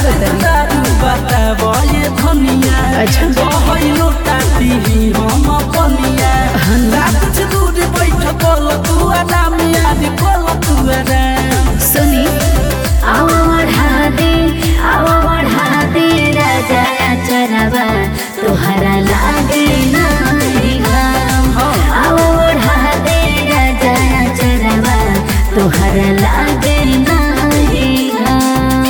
तनी दारू बताबो ये धनिया अच्छा। बहैलो टाटी हम पनिया रात से दूर बैठ कल तू आराम याद कल तू आराम सुनी आवा बढ़ा दे आवा बढ़ा दे राजा चरवा तोहरा लागे नाही घाम आवा बढ़ा दे राजा चरवा तोहरा लागे नाही घाम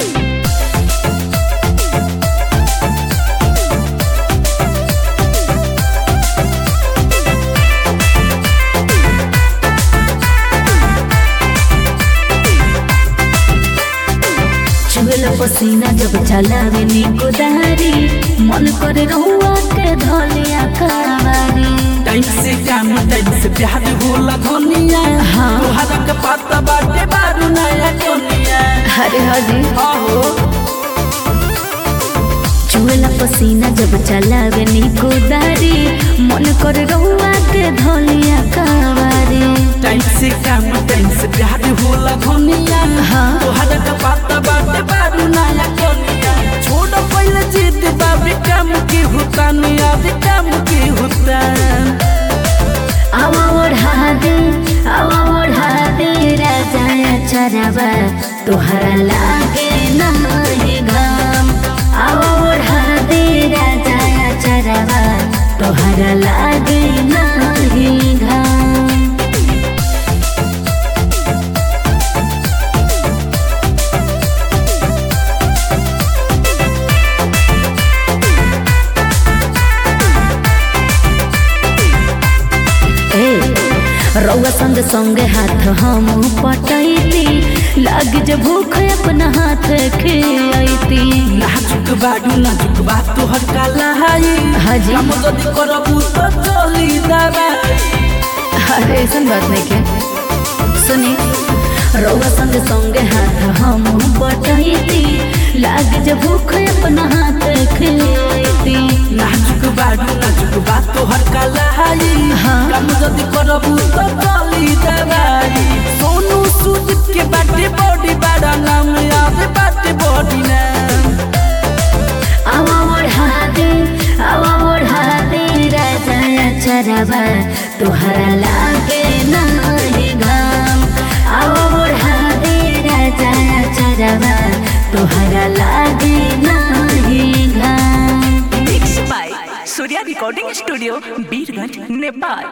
चुगल पसीना जब चलावे नी कुदारी मन करे रहुआ के धलिया कावारी टाइम से काम टाइम से प्यार होला धनिया हाँ। तोहरा के पता बाटे बारू नया कनिया अरे हाजी आहो चुगल पसीना जब चलावे नी कुदारी मन करे रहुआ के धलिया कावारी टाइम से काम टाइम से प्यार होला धनिया हाँ। तोहरा के पता बाटे बारू नया कनिया छोड़ पहले जिद बाबे काम के होता नया काम के होता आवा ओढ़ा दे आवा ओढ़ा दे राजा चरवा तोहरा लागे नाही घाम आवा ओढ़ा दे राजा चरवा तोहरा लागे नाही घाम ए रउआ संग संगे हाथ हम पटैती लाग जे भूख अपना हाथ खियती नाजुक बाडू नाजुक बा तोहर काला हाई हाजी। हम जदी करबू तो चली दबाई अरे ऐसा बात नहीं के सुनी रउआ संग संगे हाथ हम पटैती लाग जे भूख अपना हाथ खियती नाजुक बाडू नाजुक बा तोहर काला हाई हाँ। हम जदी करबू तो चली दबाई सोनू सूद के बाटे बॉडी बड़ा नाम याद बाटे बॉडी नाम आवा ओढ़ा दे आवा ओढ़ा दे राजा चरवा तोहरा लागे नाही घाम आवा ओढ़ा दे राजा चरवा तोहरा लागे नाही घाम Mixed by Surya Recording Studio, Birganj, Nepal.